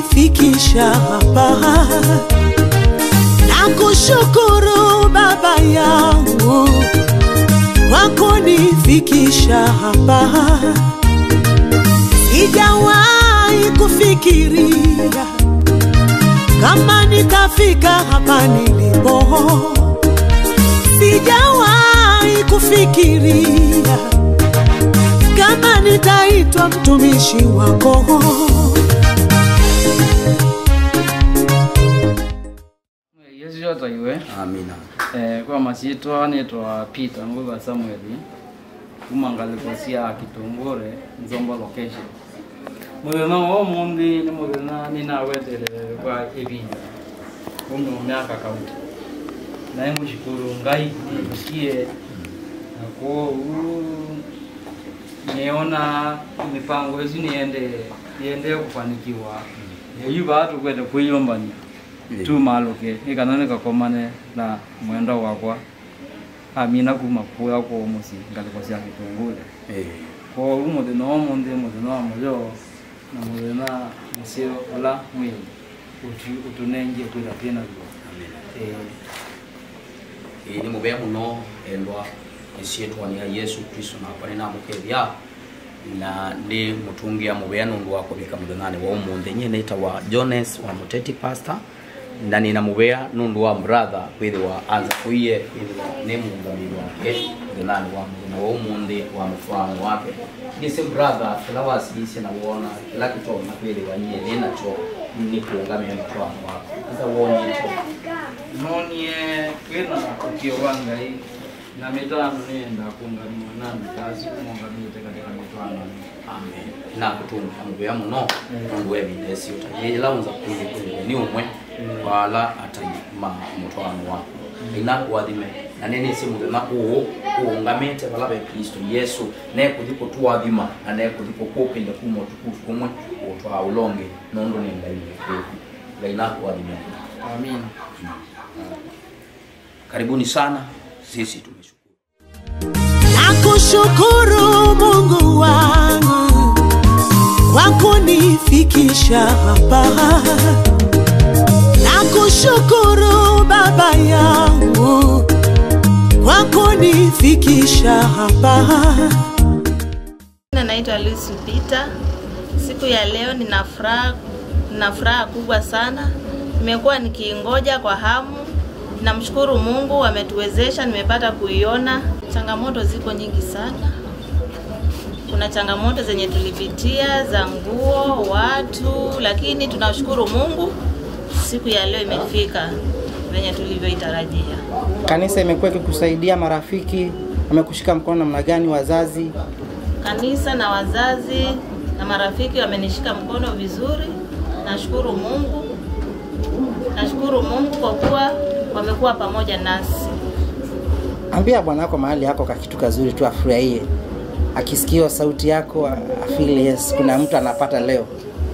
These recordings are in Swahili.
kunifikisha hapa. Nakushukuru Baba yangu kwa kunifikisha hapa. Sijawahi kufikiria kama nitafika hapa nilipo. Sijawahi kufikiria kama nitaitwa mtumishi wako. yesu yotaiwe amina eh, kwa masitwa nitwa peter nguva samueli kuma ngalikosia kitungure nzombo location muthenya wa umuthi ni muthenya ninawetele kwa ivinda ume miaka kaunti naye ngushukuru ngai nigusie na kuu niona mipango yesu niende niende kufanikiwa eyu vatu kwete kwiyombania tu maluke ikana nikakomane na mwenda wakwa amina kuma kuya kwa musi ngaliko cia gitungure Eh, ko u muthina wa munthi muthina wa muyo na muthina musio ula mwili utu- utunengie kwitha twina guo amina Eh, ĩĩ nĩ mũbea mũno endwa nĩciĩtwania yesu kristo na akwa nĩnamũkethia na nĩ mũtungia mũbea nũndũ wa kũbĩka mũthenani wa ũmũnthĩ nyĩ nĩtagwa jones wa mũteti pastor na nina mũbea nũndũ wa brother kwĩthĩwa anza kũiye kwĩthĩwa nĩ mũngamĩri wake mũthenani wa mũthenya wa ũmũnthĩ wa mũbano wake ndĩsĩ brother kĩla wasiisie na wona kĩla kĩtona kwĩthĩwa nyĩ nĩnacho nĩ kũngamia mũbano wako asa wonyĩtwo nonie kwina ukio wa ngai na mitano nienda kungamia nani kazi kumongamite katika mitano amen na kutunga muvea muno nundu wevindesi ila unza kuili kuile ni umwe wala ataima mutwano wako ina kuwathime na nini si muthenya uu uungamite vala ve kristo yesu nekuthi kutuwathima na nekuthi kukupinde kuma utukufu kumwe utwaa ulonge nundu ni ngai mwekevu ngai nakuwathime amin karibuni sana sisi tumeshukuru Nakushukuru Mungu wangu kwa kunifikisha hapa. Nakushukuru Baba yangu kwa kunifikisha hapa. Jina naitwa Lucy Peter. Siku ya leo nina furaha nina furaha kubwa sana. Nimekuwa nikiingoja kwa hamu. Namshukuru Mungu ametuwezesha, nimepata kuiona. Changamoto ziko nyingi sana. Kuna changamoto zenye tulipitia za nguo, watu, lakini tunashukuru Mungu siku ya leo imefika venye tulivyoitarajia. Kanisa imekuwa ikikusaidia, marafiki wamekushika mkono namna gani, wazazi? Kanisa na wazazi na marafiki wamenishika mkono vizuri. Nashukuru Mungu, nashukuru Mungu kwa kuwa wamekuwa pamoja nasi. Ambia bwana wako mahali yako ka kitu kazuri tu, afurahie akisikia sauti yako, afili yes, kuna mtu anapata leo.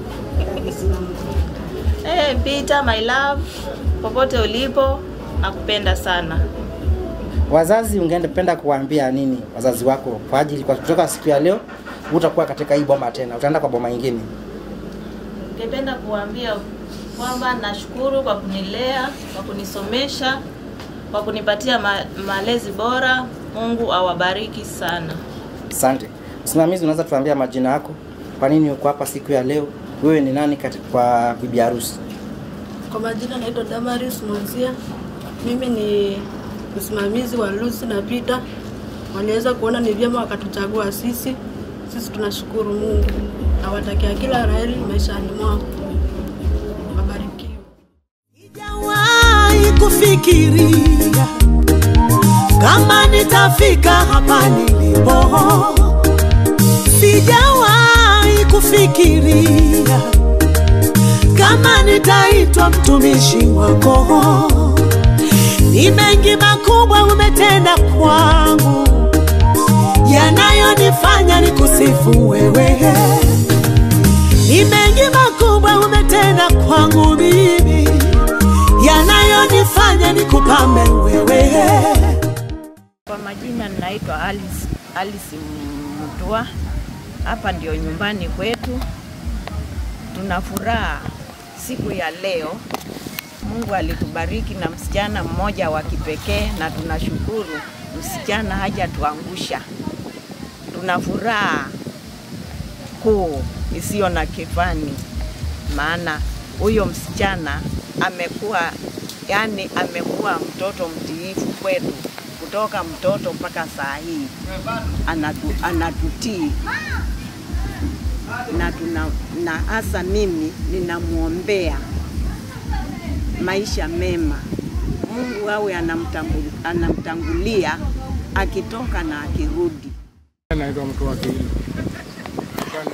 Hey, Peter my love, popote ulipo, nakupenda sana. Wazazi, ungependa kuwaambia nini wazazi wako kwa ajili kwa kutoka siku ya leo utakuwa katika hii boma tena, utaenda kwa boma nyingine? Ningependa kuambia kwamba nashukuru kwa kunilea, kwa kunisomesha, kwa kunipatia ma malezi bora. Mungu awabariki sana. Asante. Msimamizi, unaweza tuambia majina yako, kwa nini uko hapa siku ya leo? Wewe ni nani katika kwa bibi harusi? Kwa majina naitwa Damaris Monsia. Mimi ni msimamizi wa Lucy na Peter. Waliweza kuona ni vyema wakatuchagua sisi. Sisi tunashukuru Mungu. Nawatakia kila laheri maishani mwao. Wabarikiwe. Sijawahi kufikiria kama nitafika hapa nilipo. Sijawahi kufikiria kama nitaitwa mtumishi wako. Ni mengi makubwa umetenda kwangu, yanayonifanya nikusifu wewe. Ni mengi makubwa umetenda kwangu mimi, yanayonifanya nikupambe wewe. Kwa majina ninaitwa Alice, Alice Mutua. Hapa ndio nyumbani kwetu. Tuna furaha siku ya leo Mungu alitubariki na msichana mmoja wa kipekee, na tunashukuru msichana hajatuangusha. Tuna furaha kuu isiyo na kifani, maana huyo msichana amekuwa yani, amekuwa mtoto mtiifu kwetu kutoka mtoto mpaka saa hii anatu, anatutii na tuna, na hasa mimi ninamwombea maisha mema. Mungu awe anamtambu- anamtangulia akitoka na akirudi. Naitwa mtu wa Kiilu. Sana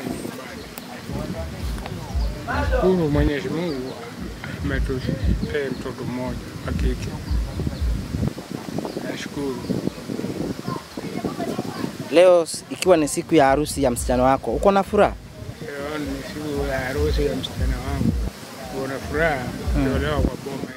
nyumbani. Shukuru Mwenyezi Mungu ametupea mtoto mmoja wa kike. Nashukuru. Leo s- ikiwa ni siku ya harusi ya msichana wako, uko na furaha? Leo ni siku ya harusi ya msichana wangu. Kuna furaha kuolewa kwa boma.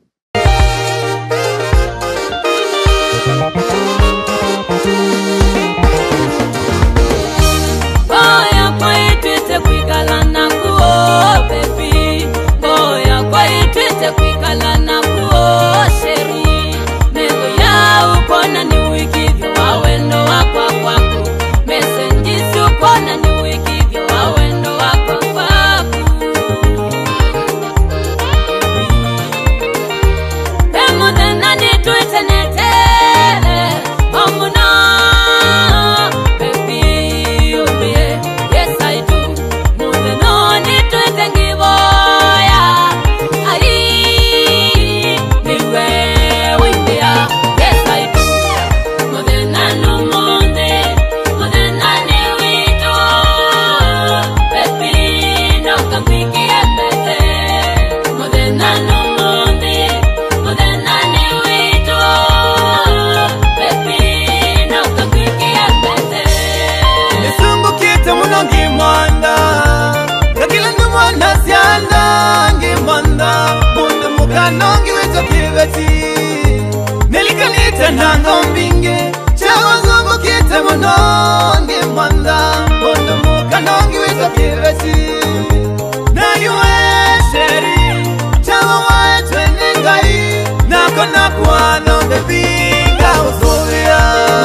Boya kwaitwite kwikala na kuo bebi Boya kwaitwite kwikala na kuo sheri Nego ya ukona ni wikivyo wawendo wakwa kwaku Mesenjisi ukona ni wikivyo wawendo wakwa kwaku Pemudena nitwite netele Omuna Baby, umbie Yes I do Mudena nitwite ngiboya Ai Niwe wimbia Yes I do Mudena numunde Mudena ni wito Baby, no kampikie pete Mudena numunde Mudena ni wito Baby, no kampikie pete nisungukite muno ngimwanda ngakila ndi mwana syanda ngimwanda mundu mukano ngiwito kiveti nilikanite nanga mbinge chago nzungukite muno ngimwanda mundu mukano ngiwito kiveti nayuwe sheri chago waetwe ningai nako nakwano bebinga usuvia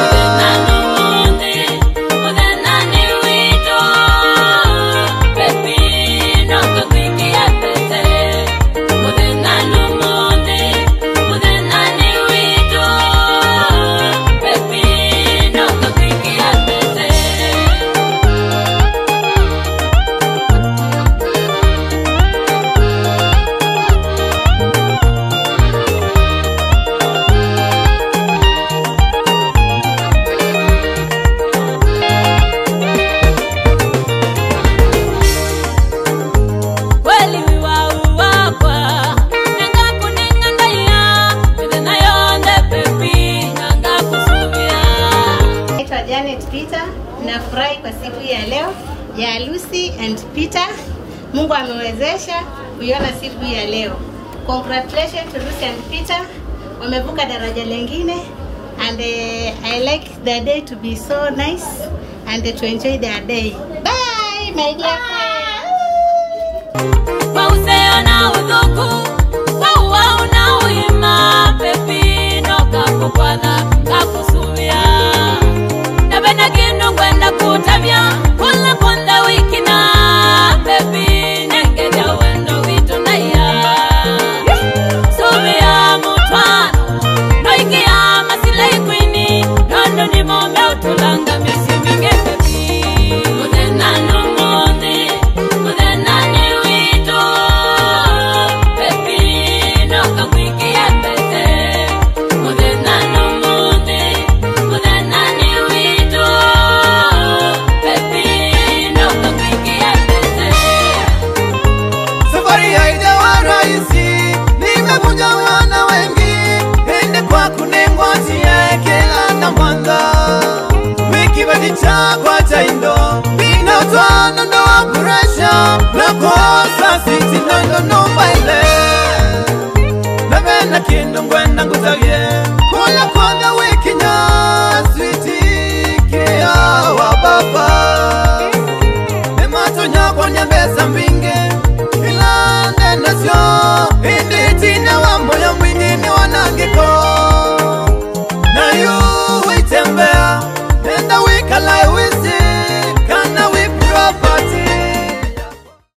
Kweli wiwauwakwa nangakuning'andaiya mithenayonde pepi nangakusuvia Naitwa Janet Peter. Nafurahi kwa siku ya leo ya Lucy and Peter. Mungu amewezesha kuiona siku ya leo. Congratulations to Lucy and Peter. Wamevuka daraja lengine and uh, I like their day to be so nice and to enjoy their day. Bye my dear friends. Mauseo na uthuku Wauwa una uima Pepi no kakukwana kakusuvia Nabena kindu ngwenda kutabya Kula konda wiki na Pepi nengeja wendo witu na ya Suvia mutwano Noikia masila ikwini Nondo ni mombe utulanga miezi mingi pepi Muthena numuthi Muthena ni witu Pepi no kamwikia pete Muthena numuthi Muthena ni witu Pepi no kamwikia pete safari haijawa rahisi, nimevunja wana wengi, ende kwa kunengwatia kila na mwanga wiki badi chakwa cha indo inotwana ndo wa kuresha na kosa siti nondo numba ile nabena kindu ngwenda ngutagie kula kwanga wiki nya switi kia wa baba ematonya kwa nyambesa mbingi